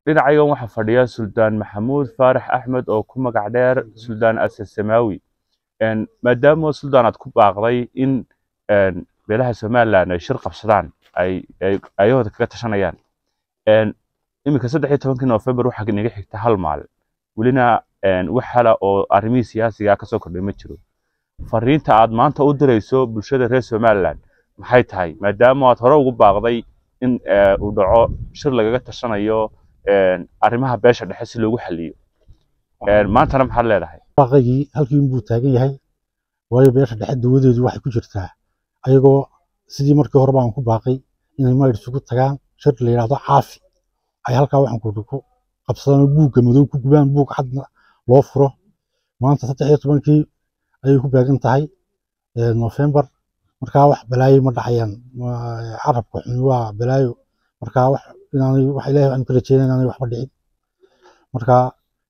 dhinacayagan waxaa fadhiya suldaan maxamuud faarax axmed oo ku magac dheer suldaan ase samaawi maadaama suldaan aad ku baaqday in beelaha somalilan ay shir qabsadaan ay ayahooda kaga tashanayaan iminka saddex iyo tobankii november waxaa naga xigta hal maalin welina wax hala oo arrimihii siyaasiga kasoo kordhay ma jiro fariinta aad maanta u dirayso bulshada reer somalilan maxay tahay maadaama aad hore ugu baaqday in uu dhaco shir lagaga tashanayo arrimaha beesha dhexe si loogu xaliyo maantana maxaad leedahay baaqaygii halkii unbuu taagan yahay waayo beesha dhexe dawadeedu waxay ku jirtaa ayagoo sidii markii hore baan ku baaqay inay mayr isugu tagaan shir la yidhaahdo caafi ay halkaa waxaan ku ku qabsadaan buugga madow ku gubaan buug cadna loo furo maanta saddex iyo tobankii ayay ku beegan tahay nofembar markaa wax balaayo ma dhacayaan carabka xumi waa balaayo markaa wax inaanay wax ilaahay waxaan ka rajeynaya inaanay waxba dhicin markaa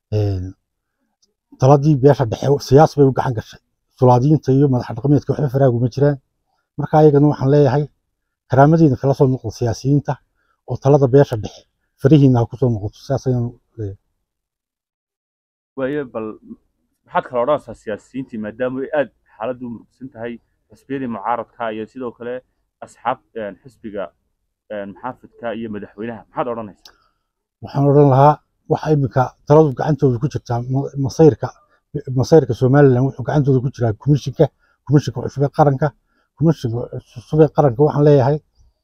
taladii beesha dhexe siyaas bay u gacan gashay sulaadiinta iyo madax dhaqameedka waxba faraaguma jiraan marka ayagana waxaan leeyahay karaamadiina kala soo noqdo siyaasiyiinta oo talada beesha dhexe farihiina ha kusoo noqoto sidaas ayaan leeyahay waayo bal maxaad kala odhanaysaa siyaasiyiintii maadaama ay aad xaaladdu u murugsan tahay xisbiyadii mucaaradka iyo sidoo kale asxaab xisbiga maxaafidka iyo madaxweynaha maxaad odhanaysaa waxaan odhan lahaa waxa iminka taladu gacantooda ku jirtaa masayrka masayrka somalilan wuxuu gacantooda ku jiraa komishinka komishinka cusub ee qaranka komishinka cusub ee qaranka waxaan leeyahay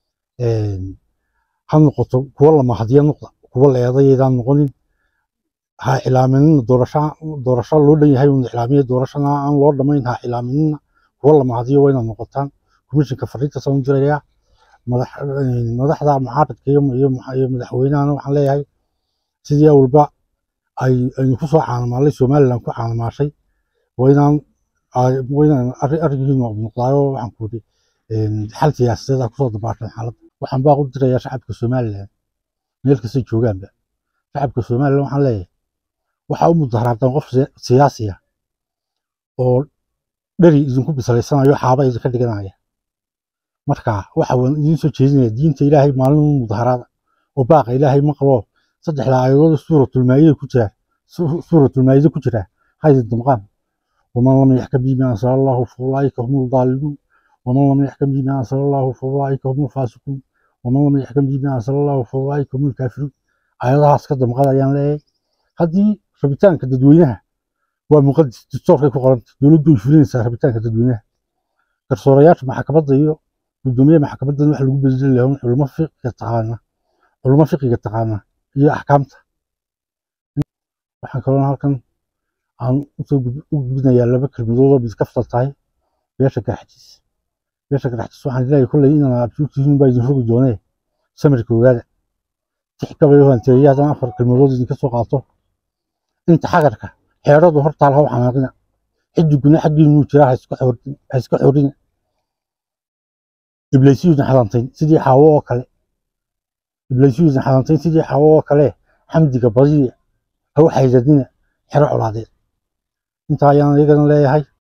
ha noqoto kuwo la mahadiya noqda kuwo la eedayaydaan noqonin ha cilaaminina doorasho doorasho loo dhan yahay una cilaamiya doorashana aan loo dhamayn ha cilaaminina kuwo la mahadiyo waa inaad noqotaan komishinka fariinta soo diraya madax madaxda mucaaradka iyo iyo madaxweynahana waxaan leeyahay sidii awalba ay aynu ku soo caanamaalay somaliland ku caanamaashay waa inaan waa inaan arrinkiinu noqdaayo waxaan ku yidhi xal siyaasadeed ah kusoo dabaashan xaaladda waxaan baaq u dirayaa shacabka somaliland meel kasta joogaanba shacabka somaliland waxaan leeyahay waxaa u mudaharaadaan qof siyaasi ah oo dheri idinku bislaysanayo xaaba idinka dhiganaya marka waxa waan idiin soo jeedinaya diinta ilaahay maalin mudaharaada oo baaqa ilaahay maqlo saddexda aayadood suuratulmaayida ku jira suuratulmaayida ku jira haydi damqaan waman lam yaxkam bima ansala allahu fa ulaa'ika hum aldaalimuun waman lam yaxkam bima ansala allahu fa ulaa'ika hum alfaasiquun waman lam yaxkam bima ansala allahu fa ulaa'ika hum alkaafiruun aayadahaas ka damqada ayaan leeyahay haddii rabitaanka dadweynaha waa muqadis dastoorkay ku qoranta dowladdu way fulinaysaa rabitaanka dadweynaha garsoorayaasha maxkamadda iyo gudoomiyaha maxkamaddan waxa lagu bedeli lahaa culamo fiqiga taqaana culamo fiqiga taqaana iyo axkaamta waxaan kaloo halkan aan usoo u gudbinayaa laba kelmadood oo midkaftal tahay beesha garxajis beesha garxajis waxaan leeyahay kolley inaan absuurtihiin baa idin rogi doonee samirka ogaada tixkabay hanteeya haddana afar kelmadood idinka soo qaato inta xagarka xeeradu hortaal ha u xanaaqina xidiguna xaggiinuu jiraa ha iska xorina iblaysiyuusan xadantayn sidii xaawo oo kale iblaysiyuusan xadantayn sidii xaawo oo kale xamdiga badiya ha u xaydadina xero colaadeed intaa ayaan iyagana leeyahay